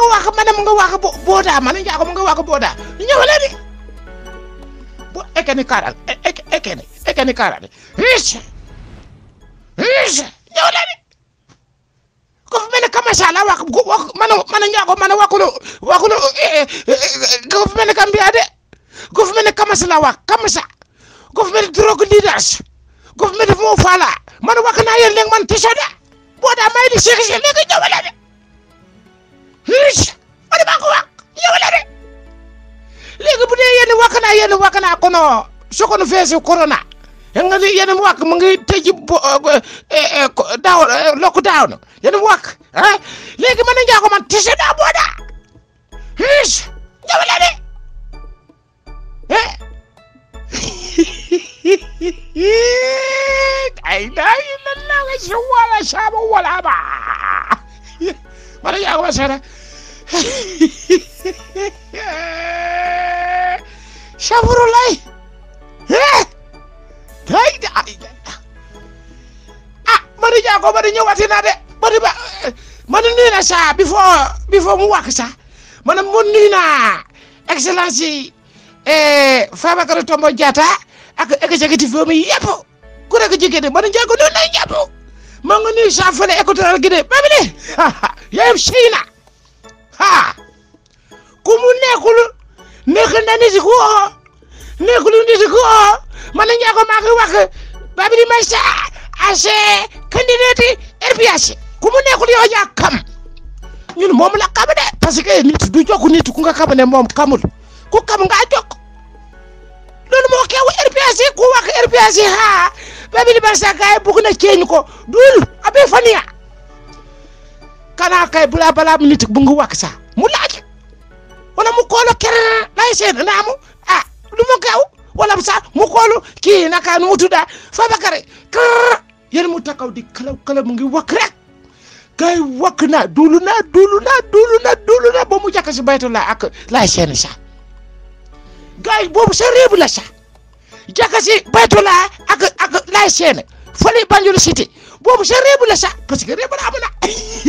wax man mu nga wax bo booda man njaago mu nga wax booda ñëwale di bo ekeni karal ek ekeni ekeni karal riche riche ñëwale di ko fu mel ne kamasa la wax ko wax man man njaago man waxulo waxulo ko fu mel ne kambiya de ko fu mel ne kamasa la wax kamasa ko fu mel ne drogue leaders ko fu mel ne moo fala man wax naa yéen léegi man tiso de booda may di seexi léegi ñëwale de riche man maa ko wax ñëwale de léegi bu dee yéen wax naa yéen wax naa kono sokono feesi corona nga ni yéen wax mu ngi tëj bo daaw lockdown yéen wax ah léegi man njaago man tise daa booda riche ñëwale de eh ay laa illallah wa si wala saaba wala ba man njaago ma seeda saburulay eh day da ay ah man njaago man ñëwati na de man ba man nuyu na sa before before mu wax sa man mu nuyu na excellence yi eh Fabakary Tombong Jatta ak executive mi yëpp ku nekk jigéen de man njaago nuyu na ñëpp maa ngi nuyu sa fële équatorial Guinée ba bi de yéen sëy na ha ku mu nekkul nekk na nit ku oo nekkul nit ku oo man njaago maa ngi wax Babili Mesa ase candidate RPS ku mu nekkul yow yaa kam ñun moom la xam de parce que nit du jokk nit ku nga xam ne moom kamul ku kam nga jokk loolu moo keewu RPS ku wax RPS ha Babili Mesa kay bugg na ceeñ ko dul abe faniya kana kay bula bala nit bu nga wax sa mu laaj wala mu koolo kere lay seen naamu ah lu mu keew wala sa mu koolu kii naka nu mu tudda Fabakary kër yéen mu takaw di kalaw kalaw mu ngi wakk rek kay wakk na dulu na dulu na dulu na dulu na ba mu jàkk si baytu la ak lay seen sa gay boobu sa réew la sa jàkk si baytu la ak ak lay seen fële Banjul City boobu sa réew la sa parce que réew la amu na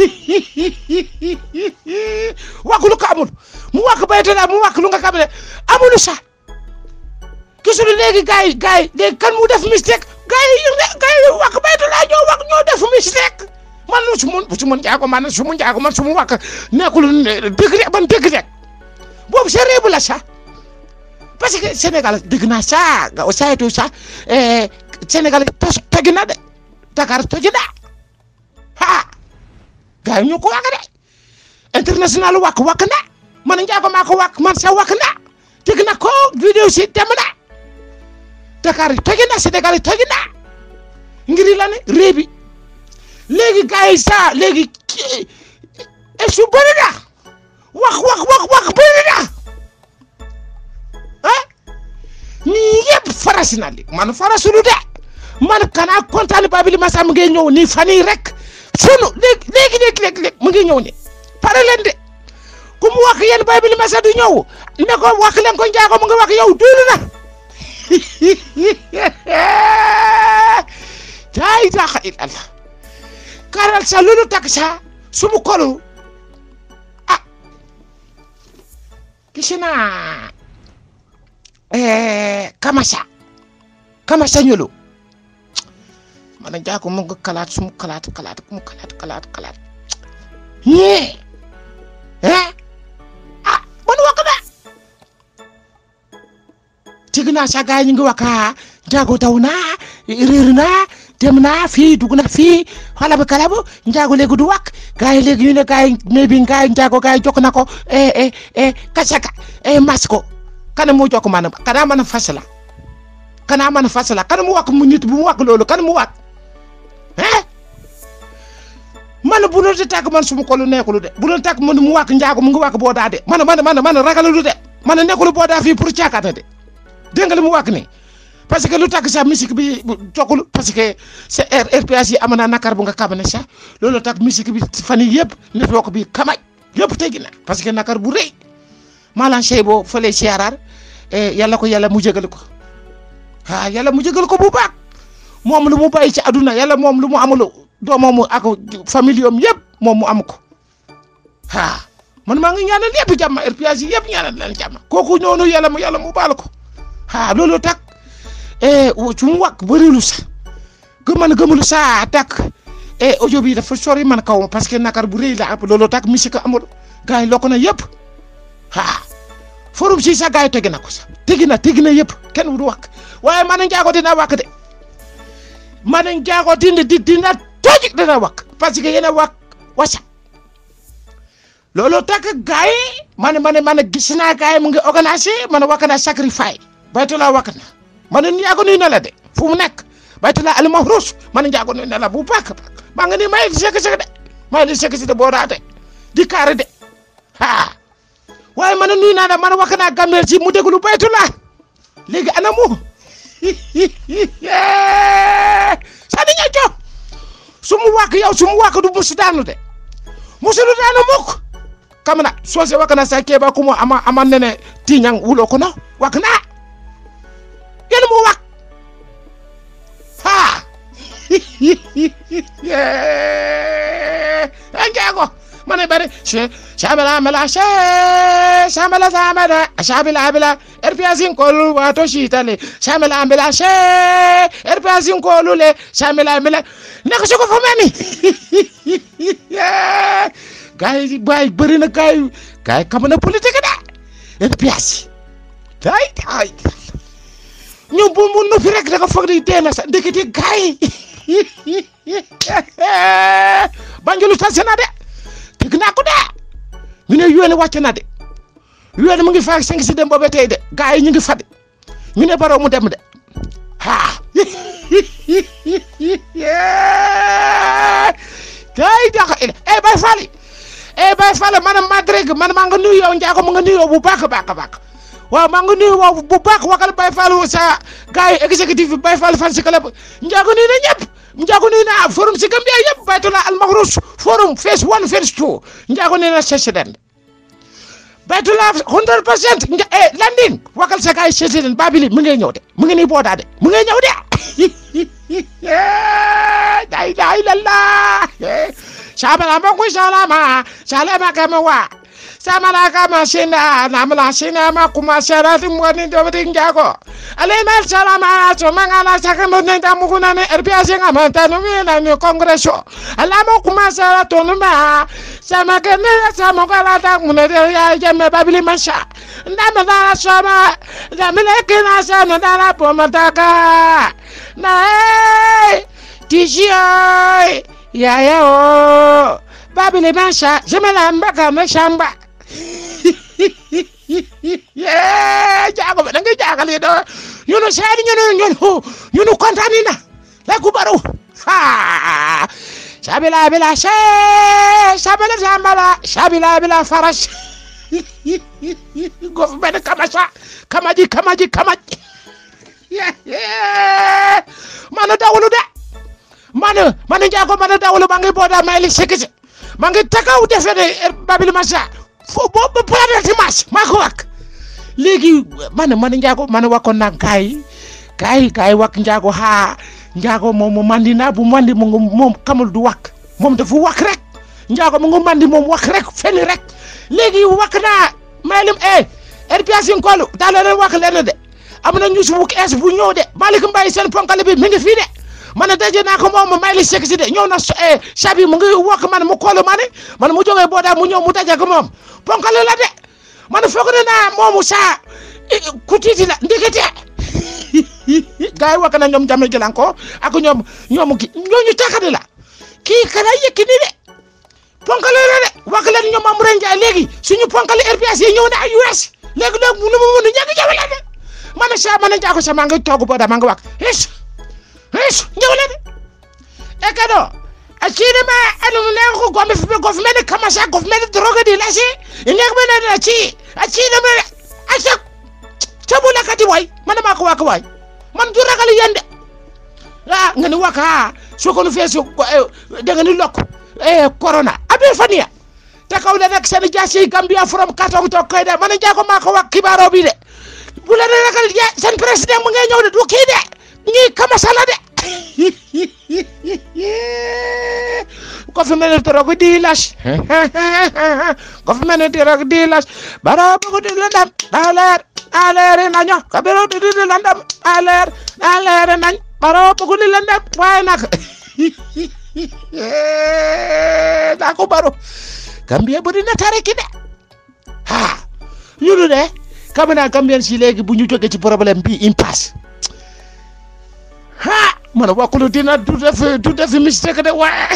wakk lu ko amul mu wakk baytu la mu wakk lu nga xam ne amul sa gisul léegi gars yi gars yi léegi kan mu def mistake gars yi yëg ne gars yi wax baytu laa ñoo wax ñoo def mistake man su mun su mun njaago man su mu njaago man su mu wax nekkul dëgg rek man dëgg rek boobu sa réew la sax parce que Sénégal dëgg naa saa nga saytu sax Sénégal tos toj na de Dakar toj na ah gars yi ñu ko wax de international wax wax na man njaago maa ko wax man sa wax na dëgg na ko vidéo si dem na Dakar toj na Sénégal toj na ngir la ne réew bi léegi gars yi saa léegi su bëri na wax wax wax wax bëri na ah nii yëpp farasi na li man farasulu de man kana kontaan Babili Masa mu ngi ñëw nii fan yii rek sunu léegi léegi léegi léegi mu ngi ñëw nii pare leen de ku mu wax yéen Babili Masa du ñëw ne ko wax leen ko njaago mu ngi wax yow duulu na laa ilaaha illallah karal sa lulu tak sa sumu kolu ah kisina eh kamasa kamasa ñulu mana njaago mu ngi kalaat sumu kalaat kalaat mu kalaat kalaat kalaat ñee eh ah bon wax na tig naa sa gaay ñu ngi wax njaago daw naa réer naa dem naa fii dugg na fii xalabu kalabu njaago léegi du wak gaay yi léegi ñu ne gaay ne bi gaay njaago gaay jokk na ko eh eh eh kasaka eh mas ko kana mu jokk man kana man fas la kana man fas la kana mu wak mu nit bu mu wak loolu kana mu wak eh man bu doon tàgg man suma ko lu nekkulu de bu doon tàgg man mu wak njaago mu ngi wak boo daa de man man man man ragalu de man nekkulu boo daa fii pour caakaata de dégg nga li mu wak ni parce que lu tax sax musique bi jokkul parce que sa RPS yi am na nakar bu nga xam ne sax loolu tax musique bi fan yii yëpp network bi kamaj yëpp tegi na parce que nakar bu rëy maalaan sey boo fële siyaaraar yàlla ko yàlla mu jégal ko ah yàlla mu jégal ko bu baax moom lu mu bàyyi ci aduna yàlla moom lu mu amul doomam ak famille am yëpp moom mu am ko ah man maa ngi ñaanal yëpp jàmm RPS yi yëpp ñaanal leen jàmm kooku noonu yàlla mu yàlla mu baal ko ah loolu tak eh su mu wax bërilu sax gëman gëmulu saa tak eh audio bi dafa sori man kaw parce que nakar bu rëy la ab loolu tak musique amul gars yi lokk na yëpp ah forum si sax gars yi tegi na ko sax tegi na tegi na yëpp kenn du wax waaye man njaago dina wax de man njaago dina di dina toj dina wax parce que yéen a wax wasa loolu tak gars yi man man man gis naa gars yi mu ngi organisé man wax na sacrifice baytula wax na man njaago nuyu na la de fu mu nekk baytula almahrus man njaago nuyu na la bu baax a baax maa ngi nii may di sekk sekk de may di sekk sekk de boo raate di kaare de ah waaye man nuyu naa la man wax naa gambeel si mu déglu baytula léegi ana mu sani ña jo su mu wàkk yow su mu wàkk du musu daanu de musu du daanu mukk kamana soose wàkk na sa keeba kumo ama ama nene tiñang wulo kono wàkk naa yéen mu wàkk ha njaago mane bari she shabala mala she shamala samada shabila bila erpiasin kolu wato shitale shamala bila she erpiasin kolu le shamala bila naka soko famani gay bay bari na gay gay kamana politique da erpiasi tay tay ñoom bu mu noppi rek da nga foog di dee na sa ndekete gay banjulu tase na de dégg naa ko de ñu ne yoone wàcc na de yoone mu ngi fa cinq si dem boobe tey de gars yi ñu ngi fa de ñu ne baroo mu dem de ah day daxa eh bay fali eh bay fali man ma dreg man maa nga nuyu yow njaago mu nga nuyu yow bu baax a baax a baax waaw maa ngi nuyu waaw bu baax wakal bay fali sa gars yi exécutif bi bay fali fan si club njaago nuyu na ñëpp njaago nuyu na forum si Gambia yëpp baytula almahrus forum phase one phase two njaago nuyu na président baytula hundred percent eh landing wakal sa gars yi président babili mu ngi ñëw de mu ngi nii boodaa de mu ngi ñëw de la ilaha illallah shabala mboku salama salama kama wa samala kama shinda namla shina ma kuma sharati mwani dobri njago alena salama so mangala sakando nenda mukuna ne RPS nga manta no mi na ni congresso alama kuma sara to no ma sama kene sama kala ta mune de ya jemme babili masha ndama da sama da mele kena sa no da la pomataka na eh tishio ya ya o babili masha jemela mbaka mashamba jaago ɓe ɗange jaagali ɗo ñunu seeɗi ñunu ñunu ñunu contanina la kubaru ha sabila bila se sabila sambala sabila bila faras gof ɓene kamasa kamaji kamaji kamaji mano dawlu de mano mano jaago mano dawlu mangi boda mayli sikisi mangi takaw defede babil masa fo bo bo planète Mars maa ko wax léegi man man njaago man wakkoon naa gaay yi gaay yi gaay wak njaago haa njaago moom mu mandi naa bu mandi mu ngi moom kamul du wak moom dafa wak rek njaago mu ngi mandi moom wak rek fenn rek léegi wak naa maylim eh RPS yi kolu daa leen wak leen de am na ñu bu es bu ñëw de Malick Mbaye seen ponkale bi mi ngi fii de man daje naa ko moom may li sekk si de ñëw na sabi mu ngi wokk man mu koolu ma ne man mu jógee boo daa mu ñëw mu daje ko moom ponkale la de man foog ne naa moomu saa ku tiiti la ndekete gars yi wakk na ñoom jame gilan ko ak ñoom ñoom ki ñooñu takkadi la kii kana yëkki ni de ponkale la de wakk leen ñoom Amouré Ndiaye léegi suñu ponkale RPS yi ñëw na ay US léegi léegi mu nu mu mënu ñàkk jafe la de man saa man njaago sa maa ngi toog boo daa maa ngi wakk is is ñëw la de e kado a ciine ma anu ne ko gombe fi gof mene kamasa gof mene drogue di lasi nek mene na ci a ciine ma a ca cabu la kati way man ma ko waka way man du ragal yende ah ngani waka so ko nu fesu de ngani lok e corona abi fania te kaw le nak sen jasi gambia from katong to koy de man jago ma ko wak kibaro bi de bu la ragal ya sen president mu ngay ñew de du ki de ñi kamasa la de ko government drug dealers government drug dealers bara bugu di landam aler aler nañu kabiro di di landam aler aler nañ bara bugu di landam waaye nag daa ko baro Gambia bu dina tare ki de ha ñunu de xam naa Gambien si léegi bu ñu jógee ci problème bi impasse ha man wakkulu dina du def du def mistake de waaye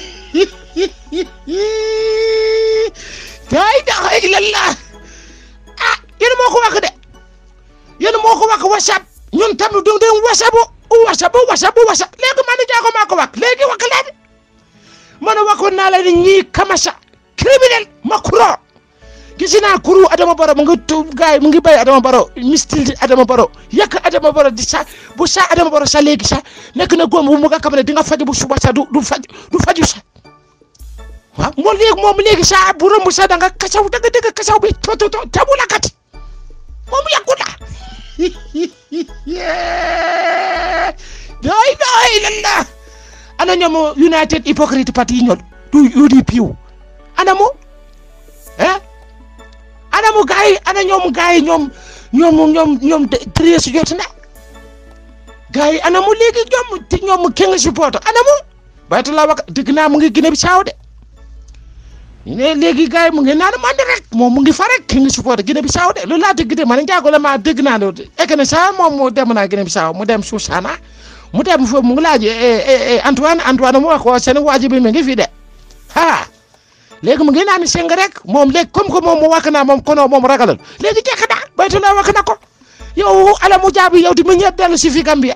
daay daxa ilallah ah yéen moo ko wax de yéen moo ko wax whatsapp ñun tamit du dem whatsapp whatsapp whatsapp whatsapp léegi man jaago maa ko wax léegi wax leen man waxoon naa la ni ñii kamasa criminel makuro gis naa kuru Adama Baro mu ngi tu gaay mu ngi bay Adama Baro mistil Adama Baro yàq Adama Baro di sa bu sa Adama Baro sa léegi sa nekk na góom bu mu nga xam ne di nga faj bu suba sa du du faj du faju sa waaw moom léegi moom léegi sa bu romb sa da nga kasaw da nga dégg kasaw bi to to to tabu la kat moom yàggu la doy doy lalla ana ñoom United Hypocrite Party ñol du UDP ana mo eh ana mu gaay yi ana ñoom gaay yi ñoom ñoom ñoom ñoom treize jot na gaay yi ana mu léegi ñoom te ñoom kenn supporter ana mu baytu la wax dëgg naa mu ngi Guinée Bissau de ñu ne léegi gaay yi mu ngi naan mandi rek moom mu ngi fa rek kenn supporter Guinée Bissau de loolu laa dëgg de man njaago la maa dëgg naa loolu ek na sa moom mu dem naa Guinée Bissau mu dem Suusana mu dem foofu mu ngi laaj Antoine Antoine mu wax ko seen waaji bi mi ngi fi de ha léegi mu ngi naan seng rek moom léegi comme que moom mu wakk naa moom kono moom ragalal léegi jekk naa baytu la wakk na ko yow ala mu jaabi yow di mu ñëpp dellu si fi Gambia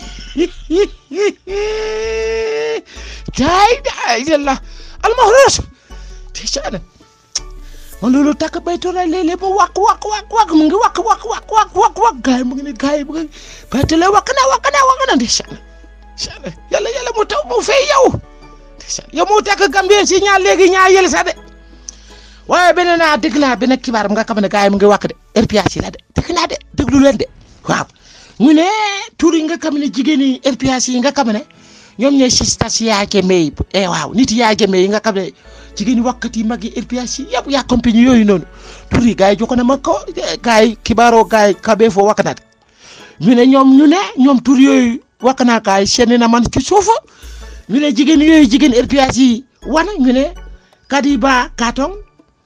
daay daay yàlla almahros te saana man loolu takk baytu la léeg-léeg mu wakk wakk wakk wakk mu ngi wakk wakk wakk wakk wakk wakk gaay mu ngi ne gaay mu ngi baytu la wakk na wakk na wakk na de saana saana yàlla yàlla mu taw mu fay yow yow mu tekk Gambien si ñaar léegi ñaar yële sax de waaye beneen naa dégg naa benn xibaar nga xam ne gars yi mu ngi wàkk de RPS yi la de dégg naa de déglu leen de waaw ñu ne tur yi nga xam ne jigéen yi RPS yi nga xam ne ñoom ñooy sistas yaa jëmee yi eh waaw nit yaa jëmee yi nga xam ne jigéen yi wakkat yi mag yi RPS yi yëpp yaa compagnie yooyu noonu tur yi gars yi jokkoo na ma ko gars yi xibaaroo gars yi kabee foo wakk naa de ñu ne ñoom ñu ne ñoom tur yooyu wakk naa gars yi seen na man ci suufu ñu ne jigéen yooyu jigéen RPS yi wan ñu ne Kadiba Katong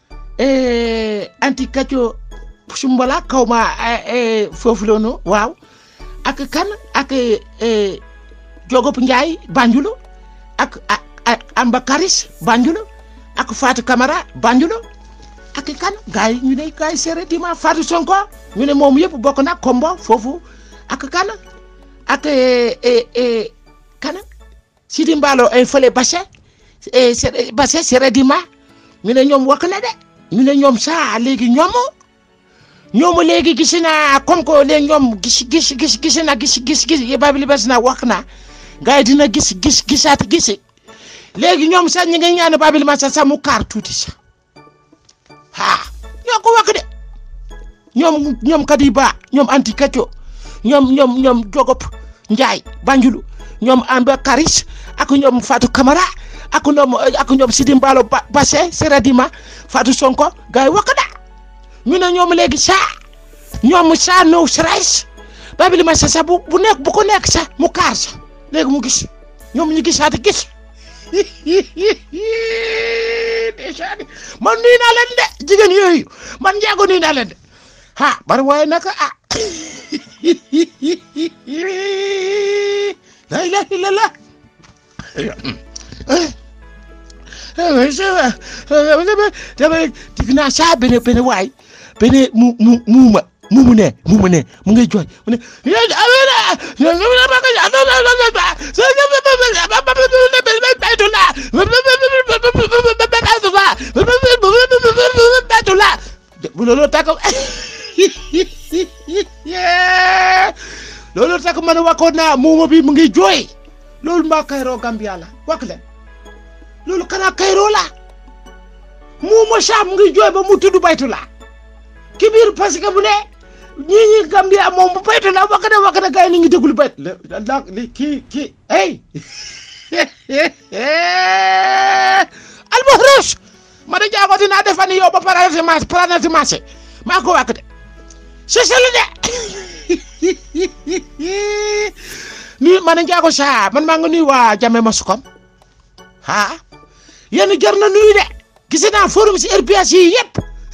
anti kacco sumbala kaw ma foofu la no waaw ak kan ak Jogop Ndiaye Banjulu ak ak Amba Karis Banjulu ak Fatou Camara Banjulu ak kan gars yi ñu ne gars yi seere dima Fatou Sonko ñu ne moom yëpp bokk na kombo foofu ak kan ak kan Sidi Mballo ay fële Basse Basse Sere Dima ñu ne ñoom wax na de ñu ne ñoom saa léegi ñoom ñoom léegi gis naa comme que léegi ñoom gis gis gis gis na gis gis gis babili bas na wax na gars yi dina gis gis gisaat gis léegi ñoom sax ñu ngi ñaan babili ma sax mu kaar tuuti sax ah ñoo ko wax de ñoom ñoom Kadiba ñoom anti kacco ñoom ñoom ñoom Jogop Njaay Banjulu ñoom Amba Karis ak ñoom Fatou Camara ak ñoom ak ñoom Sidi Mballo Basse Seradima Fatou Sonko gars yi wakk da ñu ne ñoom léegi saa ñoom saa no stress babili ma sa bu bu nekk bu ko nekk sax mu kaar sax léegi mu gis ñoom ñu gisaat gis man nuyu naa leen de jigéen yooyu man njaago nuyu naa leen de ha bari waaye naka ah la ilaha illallah dama dig naa saa bene bene waay bene mu mu muuma mumu ne mumu ne mu ngay jooy mu ne bu loolu takk loolu takk man waxoon naa muuma bi mu ngi jooy loolu mbaa kayroo Gambia la wax leen loolu kanaa kayroo la muuma saa mu ngi jooy ba mu tudd baytu la ki biir parce que bu ne ñii ñi Gambia moom bu baytu la wax na wax na gars yi ni ngi déglu bayt la li kii kii hey albaxros ma da jaago dinaa defani yow ba planète marché planète marché maa ko wàkk de seselu de nuyu ma da jaago sa man maa nga nuyu waa jame ma sukom ah yéen jar na nuyu de gis naa forum si RPS yi yëpp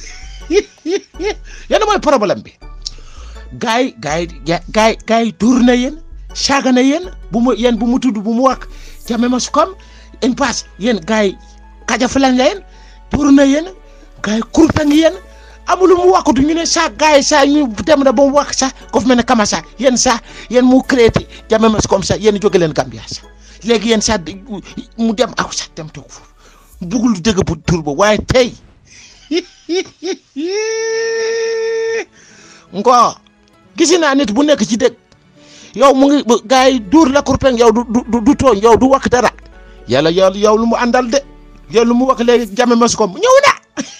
yéen mooy problème bi gars yi gars yi gars yi gars yi tuur na yéen saaga na yéen bu mu yéen bu mu tudd bu mu wax jame ma sukom in passe yéen gars yi kajafalan la yéen tuur na yéen gars yi kurpe ngi yéen amul lu mu waxatu ñu ne sax gars yi sax ñu dem na ba mu wax sax ko fi mel ne kama sax yéen sax yéen mu créé jame ma sukom sax yéen jóge leen Gambia sax léegi yéen sax mu dem aw sax dem toog foofu bugul dëgg bu tur ba waaye tey ngo gisi naa nit bu nekk ci dëgg yow mu ngi gars yi duur la kurpeng yow du du du tooñ yow du wax dara yàlla yàlla yow lu mu àndal de yow lu mu wax léegi jame mas ko ñëw na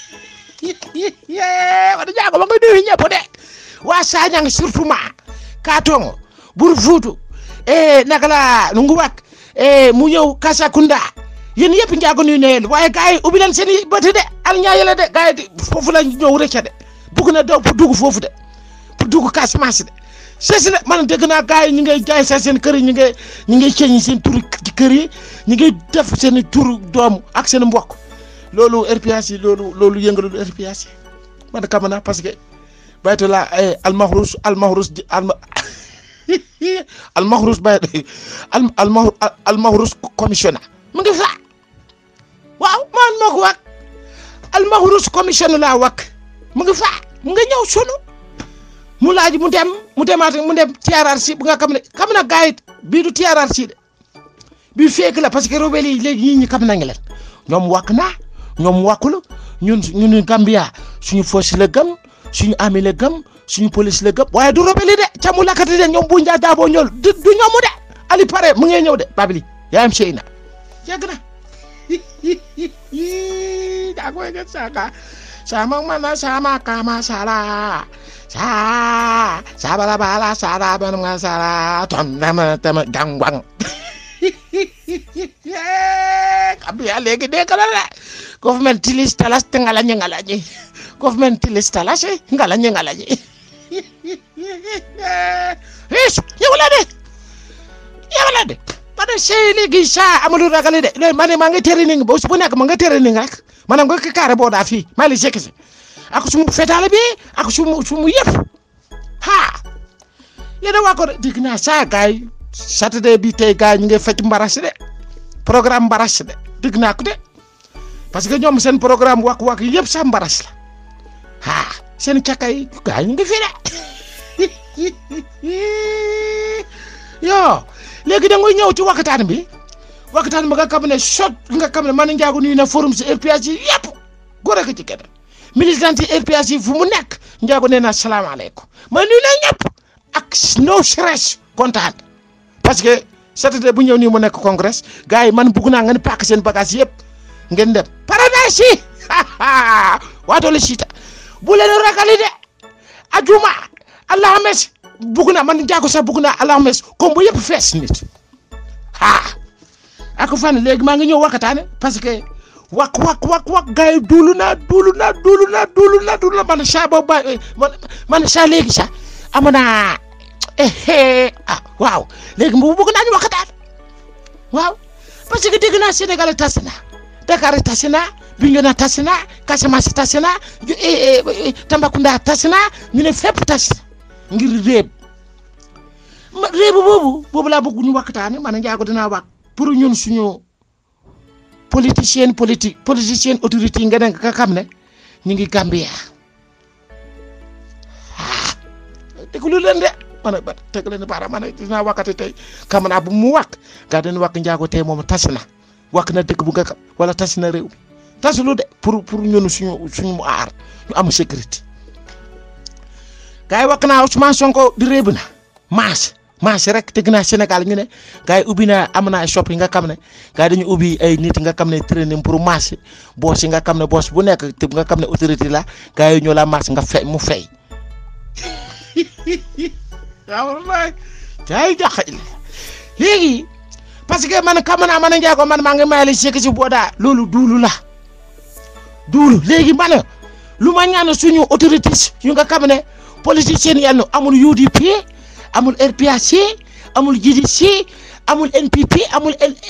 wada jaago ma nga nuyu ñëpp de waa Sagnang surtout ma Katongo Bur Fuutu e naka la nu ngu wak e mu ñëw Kasakunda yéen yëpp njaago nuyu na yéen waaye gars yi ubbi leen seen i bëti de al ñaa yële de gars yi foofu la ñëw rëcca de bugg na daw pour dugg foofu de pour dugg Casamance de sesi de man dégg naa gars yi ñu ngay jaay sa seen kër yi ñu ngay ñu ngay ceeñ seen turu kër yi ñu ngay def seen turu doom ak seen mbokk loolu RPS yi loolu loolu yëngalu RPS yi man kam na parce que baytu la almahrus almahrus alma almahrus bay al almahrus commissionnaire mu ngi fa waaw man moo ko wax almahrus commission laa wax mu ngi fa mu nga ñëw sunu mu laaj mu dem mu demaat mu dem TRRC bu nga xam ne xam na gars yi bii du TRRC de bii fekk la parce que rebelle yi léegi ñii ñi xam nañu leen ñoom wàkk naa ñoom wàkkul ñun ñun Gambia suñu force la gëm suñu armée la gëm suñu police la gëm waaye du rebelle de ca mu lakkati de ñoom bu njaa daaboo ñool du du ñoomu de Ali pare mu ngi ñëw de Babili yaayam sey na yàgg na daa koy gën saaka sama mana sama kama sala sa sabala bala sala ban nga sala ton dama dama gangwang Gambia léegi dégg na la government tilis talas te ngalañi ngalañi government tilis talas ngalañi ngalañi is yewala de yewala de parce que léegi sa amulu ragali de léegi ma ne maa ngi training ba su bu nekk ma nga training rek maanaam nga kaare boo daa fii maa li sekk si ak sumu fetaale bi ak sumu sumu yëpp ha yéen a waa ko dégg naa saa gaay saturday bi tey gaay ñu ngi fecc mbaras de programme mbaras de dégg naa ko de parce que ñoom seen programme wak wak yëpp sax mbaras la ha seen cakay gaay ñu ngi fi de yo léegi da ngay ñëw ci waxtaan bi waxtaan bi nga xam ne sot nga xam ne man njaago nuyu na forum si RPS yi yëpp góor ak ci kenn militant yi RPS yi fu mu nekk njaago nee na salaamaaleykum ma nuyu na ñëpp ak no stress kontaan parce que saturday bu ñëw nii mu nekk congrès gars yi man bugg naa nga ne paak seen bagage yëpp ngeen dem paradise yi waatole siita bu leen ragali de ajuma alhames bugg naa man njaago sax bugg naa alhames comme bu yëpp fees nit ah ak fan léegi maa ngi ñëw waxataane parce que wak wak wak wak gars yi duulu naa duulu naa duulu naa duulu naa duulu naa man saa boobu ba man man saa léegi sax am naa ah waaw léegi mu bëgg naa ñu waxtaan waaw parce que dégg naa Sénégal tas na Dakar tas na Bignona tas na Casamance tas na Tambacounda tas na ñu ne fépp tas ngir réeb ma réebu boobu boobu laa bëgg ñu waxtaane man njaago dinaa wax pour ñun suñu politicien politique politicien autorité yi nga ne nga xam ne ñu ngi Gambia ah déglu leen de man a teg leen baara man a dinaa wakkati tey xam naa bu mu wàkk gaa dañu wàkk njaago tey moom tas na wàkk na dëkk bu nga xam wala tas na réew mi tasulu de pour pour ñun suñu suñu mu aar ñu am sécurité gaa yi wàkk naa Ousmane Sonko di réew na maas maas rek dégg naa Sénégal ñu ne gars yi ubbi naa am na ay shop yi nga xam ne gars yi dañu ubbi ay nit nga xam ne training pour maas boos yi nga xam ne boos bu nekk te nga xam ne autorité la gars yi ñoo la maas nga fay mu fay. waaw wallaay jaay jaxal léegi parce que man xam naa man a njaago man maa ngi mayale sekk si boodaa loolu duulu la duulu léegi ma ne lu ma ñaan suñu autorités yu nga xam ne politiciens yi amul UDP amul RPAC amul GDC amul NPP amul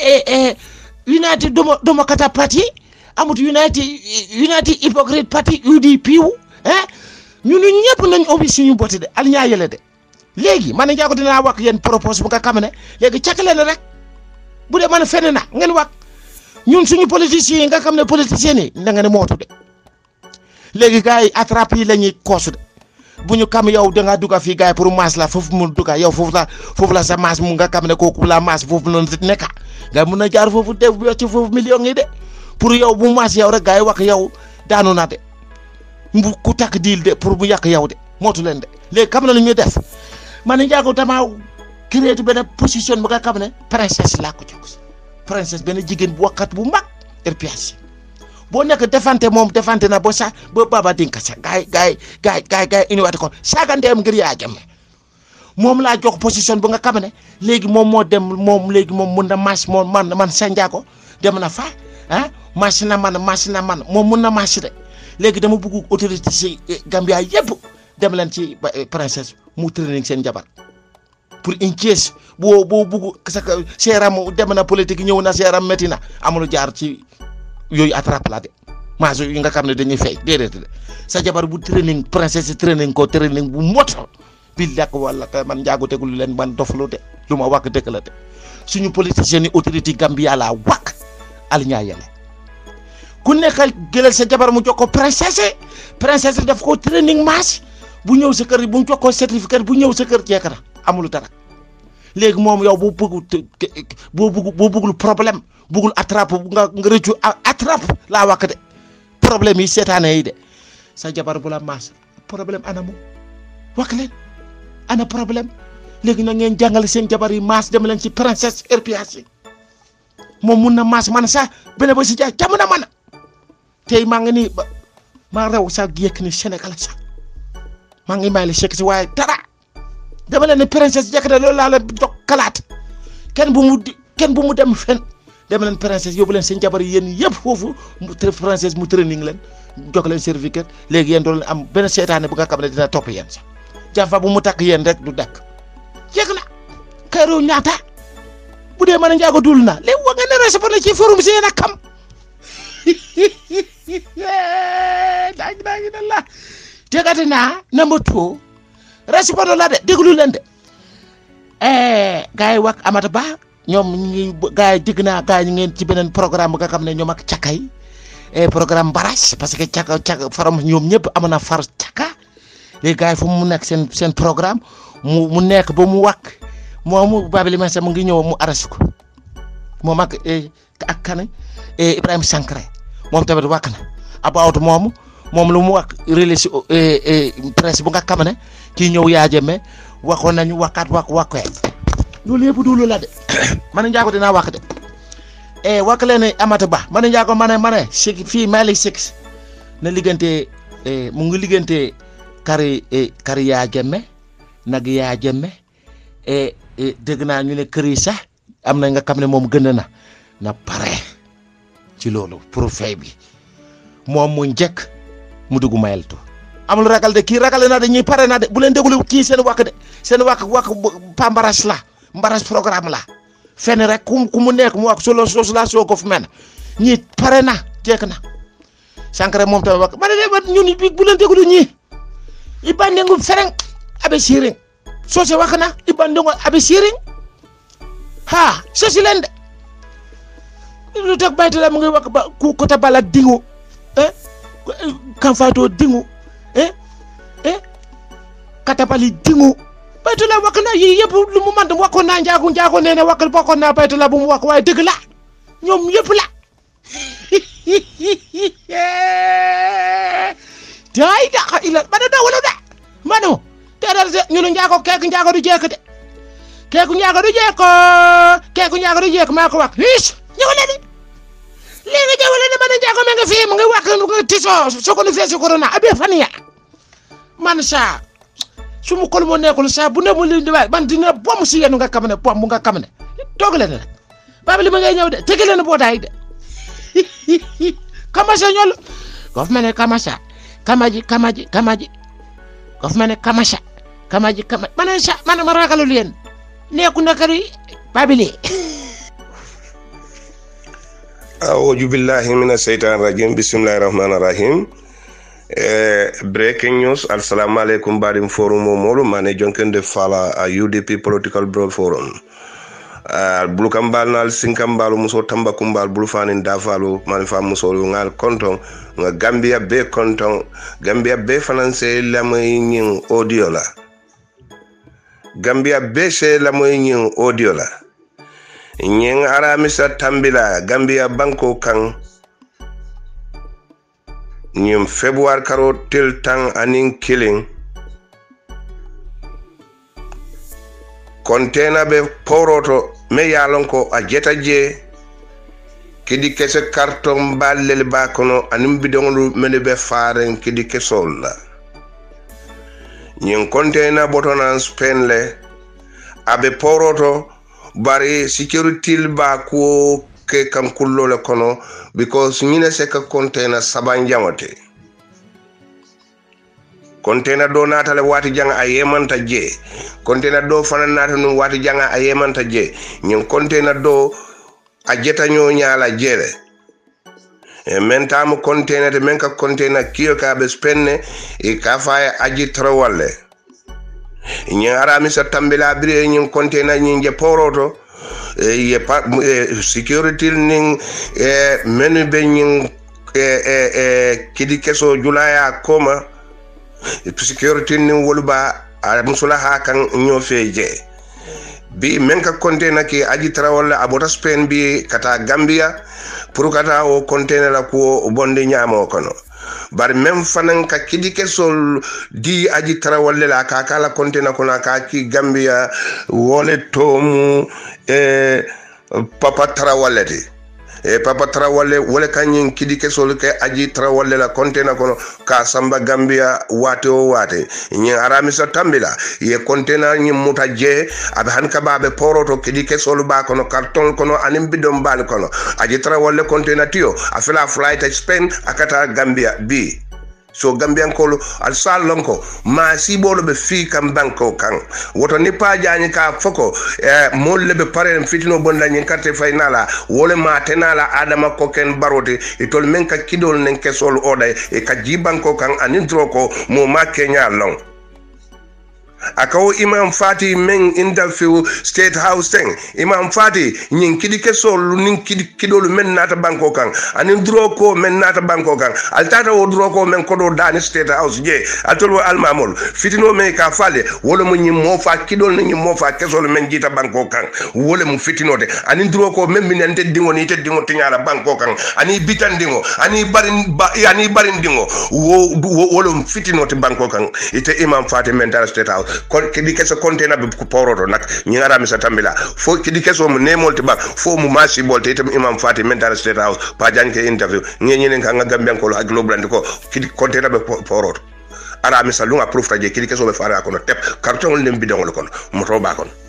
United Democratic Party amul United United Hypocrite Party UDP wu ah ñun ñëpp nañ ubbi suñu botti de al ñaa yële de léegi man njaago dinaa wax yéen propose bu nga xam ne léegi càkk leen rek bu dee man fenn na ngeen wax ñun suñu politiciens yi nga xam ne politiciens yi da nga ne mootu de léegi gars yi attrape yi la ñuy koosu de bu ñu kam yow da ngaa dugg fii gars yi pour maas la foofu mu dugg yow foofu la foofu la sa maas mu nga xam ne kooku la maas foofu noonu si nekk gars yi mun na jaar foofu def ci foofu millions yi de pour yow bu maas yow rek gars yi wax yow daanu na de bu ku takk diil de pour bu yàq yow de mootu leen de léegi xam na lu ñuy def man njaago damaa créé benn position bu nga xam ne princesse laa ko jox princesse benn jigéen bu wakkat bu mag RPS boo nekk defante moom defante na ba sax ba baba dinka sax gaay gaay gaay gaay gaay indiwaate ko saagandeem ngir yaa jëmme moom laa jox position bu nga xam ne léegi moom moo dem moom léegi moom mun na marche moom man man sa njaago dem na fa ah marche na man marche na man moom mun na marche de léegi dama bëgg autorité si Gambia yëpp dem leen ci princesse mu training seen jabar pour une case boo boo bugg sa seeram dem na politique ñëw na seeram métti na amul jaar ci yooyu attrape la de maas yi nga xam ne dañuy fay déedéet de sa jabar bu training princesse training ko training bu moto bi lekk wala ka man njaago tegul leen man doflu de lu ma wàkk dëkk la de suñu politiciens yi autorité Gambia laa wàkk aliñaa yele ku nekk jëlal sa jabar mu jox ko princesse princesse daf ko training maas bu ñëw sa kër bu ñu jox ko certificat bu ñëw sa kër jekk na amul dara léegi moom yow boo bëgg boo bëgg boo bëggul problème bëggul attrape nga nga rëccu attrape laa wax de problème yi seetaane yi de sa jabar bu la maas problème ana mu wax leen ana problème léegi na ngeen jàngale seen jabar yi maas dem leen ci princesse RPS yi moom mun na maas man sax benn ba si jaay jàmm na man tey maa ngi nii maa rew sax yëkk ni Sénégal sax maa ngi may la chèque si waaye dara dama leen ne princesse jekk na loolu laa la jox kalaat kenn bu mu kenn bu mu dem fen dama leen princesse yóbbu leen seen jabar yi yéen yëpp foofu mu princesse mu training leen jox leen certificat léegi yéen doon am benn seetaane bu nga xam ne dina topp yéen sax jafa bu mu takk yéen rek du dakk jekk na kayru ñaata bu dee mën a njaago dul na léegi wa nga ne responsable ci forum si yéen a kam daaj daa ngi la tegati naa number two responsable la de déglu leen de gars yi wax Amata Ba ñoom ñi gars yi dégg naa gars yi ñu ngeen ci beneen programme bu nga xam ne ñoom ak cakay programme barrage parce que caka caka faram ñoom ñëpp am na far caka léegi gars yi fu mu nekk seen seen programme mu mu nekk ba mu wàkk moomu Babili Mensah mu ngi ñëw mu arrêté ko moom ak ak kan Ibrahima Sankare moom tamit wàkk na about moomu moom lu mu wax relais presse bu nga xam ne kii ñëw yaa jëmme waxoon nañu wakkaat wak wakkee loolu yëpp duulu la de man njaago dinaa wax de e wakk leen Amata Ba man njaago ma ne ma ne si fii Malick Six na liggante mu ngi liggante kari kari yaa jëmme nag yaa jëmme e dégg naa ñu ne kër yi sax am na nga xam ne moom gën na na pare ci loolu pour fay bi moom mu njëkk mu dugg mayeltu amul ragal de kii ragal na de ñuy pare na de bu leen déglu kii seen wàkk de seen wàkk wàkk pa mbaras la mbaras programme la fenn rek ku ku mu nekk mu wax solo sos la soo ko fu mel ñii pare na jekk na Sankare moom tamit wàkk ma ne de ñun bi bu leen déglu ñii i bandengu fereng abe siring soo se wàkk na i bandengu abe siring ha sosi leen de lu tax baytu la mu ngi wax ba ku kota bala dingu eh kanfato dingu eh eh katabali dingu baytu la wax na yii yëpp lu mu man waxoon naa njaago njaago nee na waxal bokkoon naa baytu la bu mu wax waaye dëgg la ñoom yëpp la daay daxa ila ma ne dawalo de ma no teeral se ñunu njaago keeku njaago du jeek de keeku njaago du jeeko keeku njaago du jeek maa ko wax hiis ñëwale de léegi jawale ne ma ne njaago me nga fii mu ngi wax nga tiso sokonu fee si corona abe faniya man sa su mu kol moo nekkul sa bu ne mu li di waay man dina bom si yéen nga xam ne bom bu nga xam ne toog leen rek babili ma ngay ñëw de tege leen bootaay de kamasa ñol gof mene kamasa kamaji kamaji kamaji gof mene kamasa kamaji kamaji mana sa mana ma ragalul yéen neeku nakari babili aoudu billahi mina seytaan rajim bisimillahi rahmani rahim e breaking news assalamu aleykum mbaɗim forum o moɗo mane jonkende fala a udp political bro forum Uh, bulu kambal nal sinkambal muso tamba kumbal bulu fanin dafalu man fa muso ngal konton nga gambia be konton gambia be finance lamoy nyin audio la gambia be se lamoy nyin audio la nyin aramisa tambila gambia banko kan ñim february karo tel tan anin killing kontena be poroto me yalon ko a jeta je kidi kese carton ballel ba kono anin bidongolu mene be faren kidi kesol la ñin kontena botonan spain le abe poroto bari security ba ko ke kan kullo le kono because ñine se ka kontena saban jamote kontena do natale wati janga a yemanta je kontena do fana nata num wati janga a yemanta je ñin kontena do a jetaño ñala jele e men tamu kontena te men ka kontena kiyo ka be spenne e ka faye aji trawalle ñin aramisa tambila bire ñin kontena ñin je poroto e ye pa e, security nin e menu be ñin e, e, e kidi keso julaya koma sécurité ni woluba a musula ha kan ñofe je bi men ka container ki aji trawalla abota spain bi kata gambia pour kata o container la ko bonde ñamo kono bari men fanan ka kidi kesol di aji tarawalle la ka kala container kono ka ki gambia wole tomu e papa tarawalle ti e papa trawalle wole kañin kidi kesol ke aji trawalle la kontena kono ka samba gambia wate o wate ñin aramisa tambila ye kontena ñin muta je aɓe han ka baɓe poroto kidi kesol ba kono carton kono anin bidon bal kono aji trawalle kontena tiyo a fila flight spain akata gambia bi so gambiyankolu al sal lonko ma siɓolo ɓe fi kam banko kan woto ni pajañi ka foko e molle ɓe paren fitino bondañin carte faynala wole ma tenala adama koken barote e tol men ka kiɗol nen kesol oɗay e ka jibanko kan anin tro ko mo ma keña long akawo imam fati men interview state house ten imam fati ñin kiɗi kesolu nin kiɗi kiɗolu men nata banko kan anin duro ko men nata banko kan altata wo duro ko men koɗo dani state house je altol wo almamol fitino men ka fale wole mo ñin mofa kiɗol ni ñin mofa kesolu men jita banko kan wole mo fitinode anin duro ko men minen teddiŋo ni teddiŋo tiñala banko kan ani bitandiŋo ani barin ba, ani barindiŋo wo wole mo fitinote banko kan ite imam fati men tara state house kidi keso container be poroto nak ñingara mi sa tambila fo kidi keso mu nemol te ba fo mu masi bol te itam imam fati mental state house pa jan ke interview ñeñinen ka nga gambian ko ak loblande ko kidi container be poroto ara mi sa lunga proof taje kidi keso be fara kono tep carton len bidon kono moto ba kono